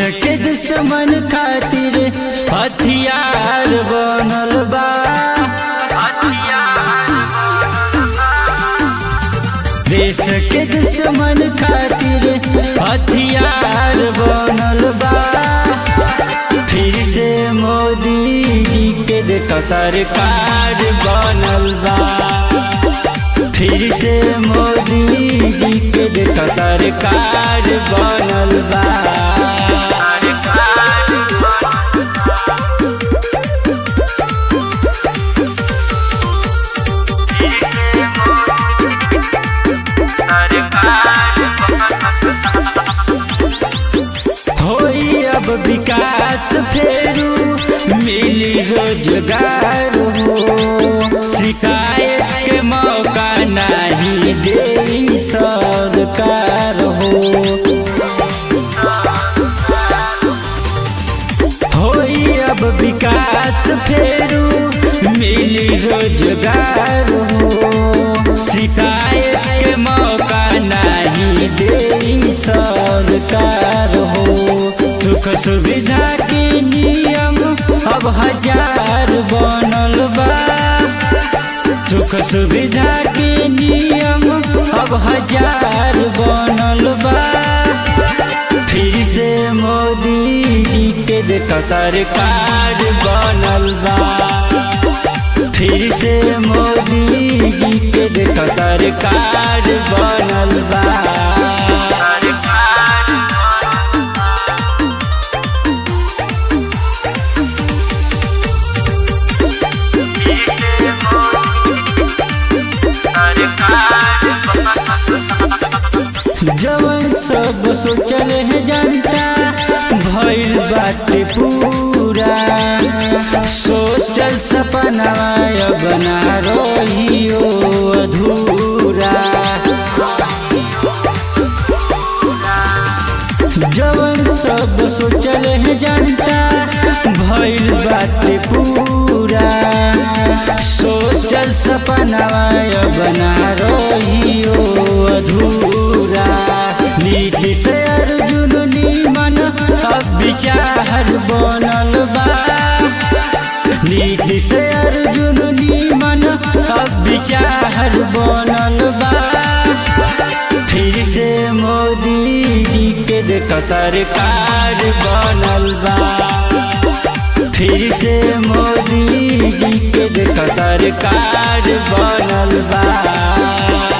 के दुश्मन खातिर हथियार बनल बा देश के दुश्मन खातिर हथियार बनल बा फिर से मोदी जी के देखा सरकार बनल बा फिर से मोदी जी के देखा सरकार बनल बा होई अब विकास फेरू मिली रोजगार हो शिकायत के मौका नहीं दे सरकार हो होई अब विकास फेरू मिली रोजगार हो शिकायत के मौका नहीं दे सरकार हो सुख सुविधा के नियम अब हजार बनल बा सुख सुविधा के नियम अब हजार बनल बा फिर से मोदी जी के देखा सरकार बनल बा फिर से मोदी जी के देखा सरकार बनल बा जवन सब सोचल है जनता भइल बाटे पूरा सोचल सपना बना रहियो अधूरा जवन सब सोचल है जनता भइल बाटे पूरा सोचल सपना बना रहियो अधूरा नीति से अर्जुन निमन अब विचार बनल बा नीति से अर्जुन निमन अब विचार बनल बा फिर से मोदी जी के देखा सरकार बनल बा फिर से मोदी जी के देखा सरकार बनल बा